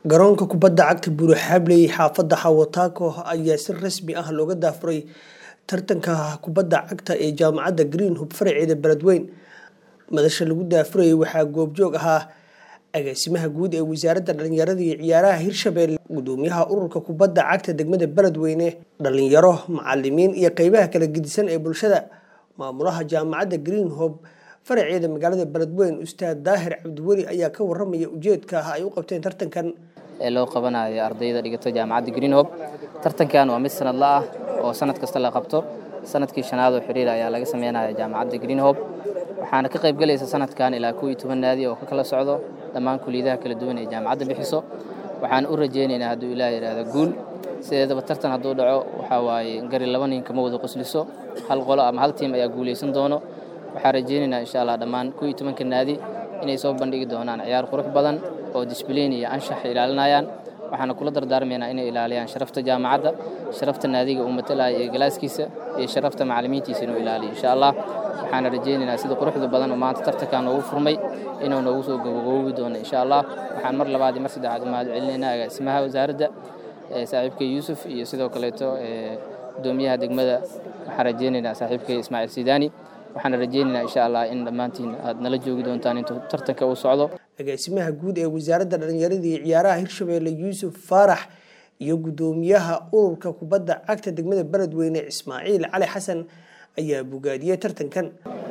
garoonka kubadda cagta buruxabley xaafadda xawataako ayaa si rasmi ah looga daafuray tartanka kubadda cagta ee jaamacadda green hub faraceeda beledweyn madasha lagu daafurayay waxaa goobjoog ahaa agaasimaha guud ee wasaaradda dhalinyarada iyo ciyaaraha hirshabelle gudoomiyaha ururka kubadda cagta degmada beledweyne dhalinyaro macalimiin iyo qeybaha kala gedisan ee bulshada maamulaha jaamacadda green hob faraceeda magaalada beledweyn ustaad daahir cabdiweli ayaa ka waramaya ujeedka ah ay u qabteen tartankan ee loo qabanayo ardayda dhigata jaamacadda green hob tartankan waa mid sanadla ah oo sanad kasta la qabto sanadkii shanaad oo xiriir ayaa laga sameynaya jaamacadda green hob waxaana ka qayb galaysa sanadkan ilaa kow iyo toban naadi oo ka kala socdo dhammaan kuliyadaha kala duwan ee jaamacadda bixiso waxaan u rajaynaynaa hadduu ilaah yidhaahdo guul sideedaba tartan hadduu dhaco waxaa waaye gari laba nin kama wada qosliso hal qolo ama hal tiim ayaa guulaysan doono waxaan rajaynaynaa insha allah dhammaan kow iyo tobanka naadi inay soo bandhigi doonaan ciyaar qurux badan oo disbliin iyo anshax ilaalinayaan waxaana kula dardaarmaynaa inay ilaaliyaan sharafta jaamacadda sharafta naadiga uu matalaya iyo galaaskiisa iyo sharafta macallimiintiisa inuu ilaaliyo insha allah waxaana rajaynaynaa sida quruxda badan oo maanta tartankan noogu furmay inuu noogu soo gabagaboobi doono insha allah waxaan mar labaad iyo mar saddexaad u mahad celinaynaa agaasimaha wasaaradda saaxiibka yuusuf iyo sidoo kaleeto gudoomiyaha degmada waxaan rajaynaynaa saaxiibka ismaaciil sidaani waxaana rajaynaynaa insha allah in dhammaantiin aad nala joogi doontaan intuu tartanka uu socdo agaasimaha guud ee wasaaradda dhalinyarada iyo ciyaaraha hirshabelle yuusuf faarax iyo gudoomiyaha ururka kubadda cagta degmada beledweyne ismaaciil cali xasan ayaa bogaadiyey tartankan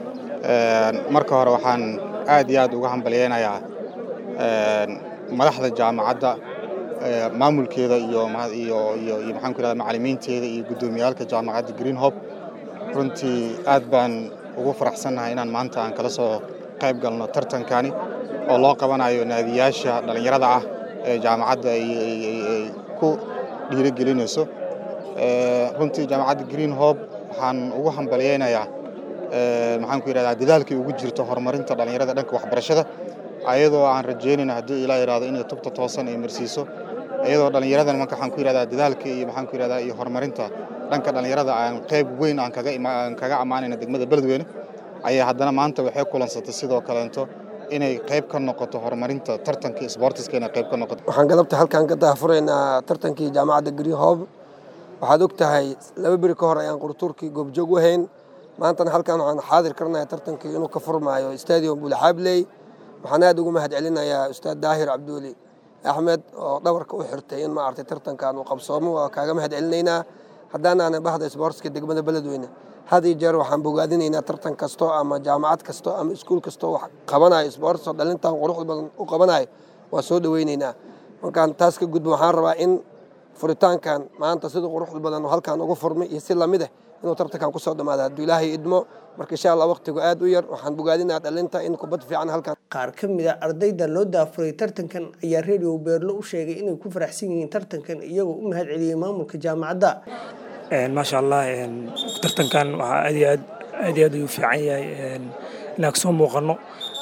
marka hore waxaan aad iyo aad uga hambalyeynayaa madaxda jaamacadda maamulkeeda iyo maxaan ku irahda macallimiinteeda iyo guddoomiyaalka jaamacadda green hob runtii aad baan ugu faraxsannahay inaan maanta aan kala soo qayb galno tartankani oo loo qabanayo naadiyaasha dhallinyarada ah ee jaamacadda ay ku dhiirigelinayso runtii jaamacadda green hob waxaan ugu hambalyeynayaa maxaan ku yidhahdaa dadaalkii ugu jirto horumarinta dhallinyarada dhanka waxbarashada ayadoo aan rajaynayna haddii ilaa yidhahdo inay tubta toosan ay marsiiso iyadoo dhallinyaradan marka waxaan ku yidhahdaa dadaalka iyo maxaan ku yidhahdaa iyo horumarinta dhanka dhallinyarada aan qayb weyn aan kaga aan kaga ammaanayna degmada beledweyne ayaa haddana maanta waxay kulansatay sidoo kaleento inay qayb ka noqoto horumarinta tartanka isboortiska inay qayb ka noqoto waxaan galabta halkan ka daahfuraynaa tartankii jaamacadda green hob waxaad og tahay laba beri ka hor ayaan qurtuurkii goobjoog u hayn maantana halkan waxaan xaadir karnayaa tartankii inuu ka furmaayo stadium buulxaabley waxaan aad ugu mahad celinayaa ustaad daahir cabdiweli axmed oo dhabarka u xirtay in maaragtay tartankan uu qabsoomo waa kaaga mahad celinaynaa haddaanaana bahda isboortiska degmada beledweyne had iyo jeer waxaan bogaadinaynaa tartan kasto ama jaamacad kasto ama iskuul kastoo wax qabanayo isboortis oo dhalintan quruxda badan u qabanayo waa soo dhoweynaynaa markaan taas ka gudbo waxaan rabaa in furitaankan maanta sida quruxda badan halkan ugu furmay iyo si lamid ah inuu tartankan kusoo dhammaado hadduu ilaahay idmo marka insha allah waqtigu aad u yar waxaan bogaadinaa dhalinta in kubad fiican halkan qaar ka mid a ardayda loo daafuray tartankan ayaa radio beerlo u sheegay inay ku faraxsan yihiin tartankan iyagoo u mahad celiyey maamulka jaamacadda maasha allah tartankan waxaa aad iyo aad aad iyo aad ayuu fiican yahay inaan kasoo muuqano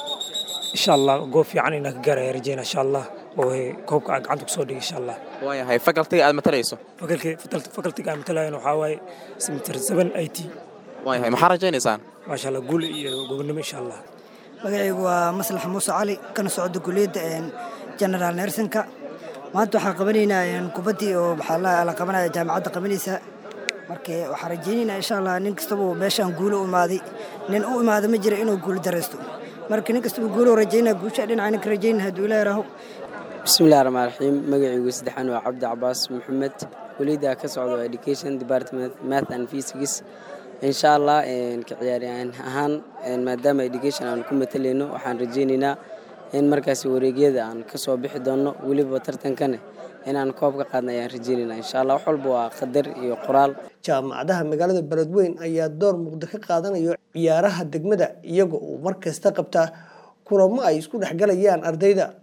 insha allah goob fiican inaan ka gaaraya rajeyna insha allah oo koobka aan gacanta kusoo dhigay insha allah waayahay fakaltiga aad matalayso fakaltiga aan matalayan waxaa waaye semester seven i t waayahay maxaa rajaynaysaan maasha allah guul iyo gobonimo insha allah magacaygu waa maslax muuse cali kana socda kuliyadda generaal nersinka maanta waxaan qabanaynaa kubaddii oo maxaa la qabanaya jaamacadda qabanaysa marka waxaan rajaynaynaa insha allah nin kastaba meeshaan guulo u imaaday nin u imaada ma jira inuu guulo daraysto marka nin kastaba guulo rajaynaa guusha dhinaca ninka rajaynaa hadduu ilaa yaraho bismillahi raxmaan raxiim magacaygu saddexaan waa cabdi cabaas maxamed welida ka socdo education department math and physics insha allah ka ciyaaryahan ahaan maadaama education aan ku matalayno waxaan rajaynaynaa in markaasi wareegyada aan ka soo bixi doonno weliba tartankane inaan koob ka qaadna ayaan rajeynayna insha allah wax walba waa qadar iyo qoraal jaamacadaha magaalada beledweyn ayaa door muuqda ka qaadanayo ciyaaraha degmada iyaga oo mar kasta qabta kulamo ay isku dhexgalayaan ardayda